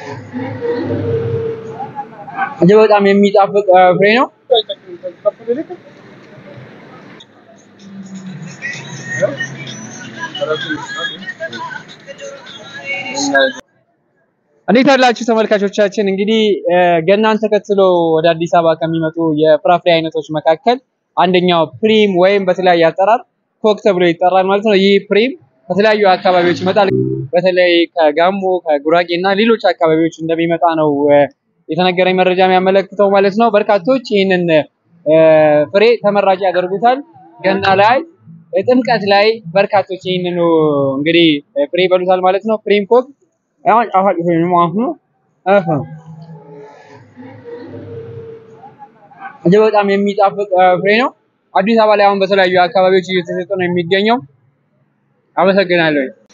እጅግ በጣም የሚጣፍጥ ፍሬ ነው። እንዴት አላችሁ ተመልካቾቻችን? እንግዲህ ገናን ተከትሎ ወደ አዲስ አበባ ከሚመጡ የፍራፍሬ አይነቶች መካከል አንደኛው ፕሪም ወይም በተለያየ አጠራር ኮክ ተብሎ ይጠራል ማለት ነው። ይህ ፕሪም ከተለያዩ አካባቢዎች ይመጣል። በተለይ ከጋሞ ከጉራጌ እና ሌሎች አካባቢዎች እንደሚመጣ ነው የተነገረኝ መረጃ የሚያመለክተው ማለት ነው። በርካቶች ይህንን ፍሬ ተመራጭ ያደርጉታል። ገና ላይ፣ ጥምቀት ላይ በርካቶች ይህንኑ እንግዲህ ፍሬ ይበሉታል ማለት ነው። ፕሪም ኮክ አሁን ጣፋጭ ፍሬ ነው ማለት ነው። እጅግ በጣም የሚጣፍጥ ፍሬ ነው። አዲስ አበባ ላይ አሁን በተለያዩ አካባቢዎች እየተሰጠ ነው የሚገኘው። አመሰግናለሁ።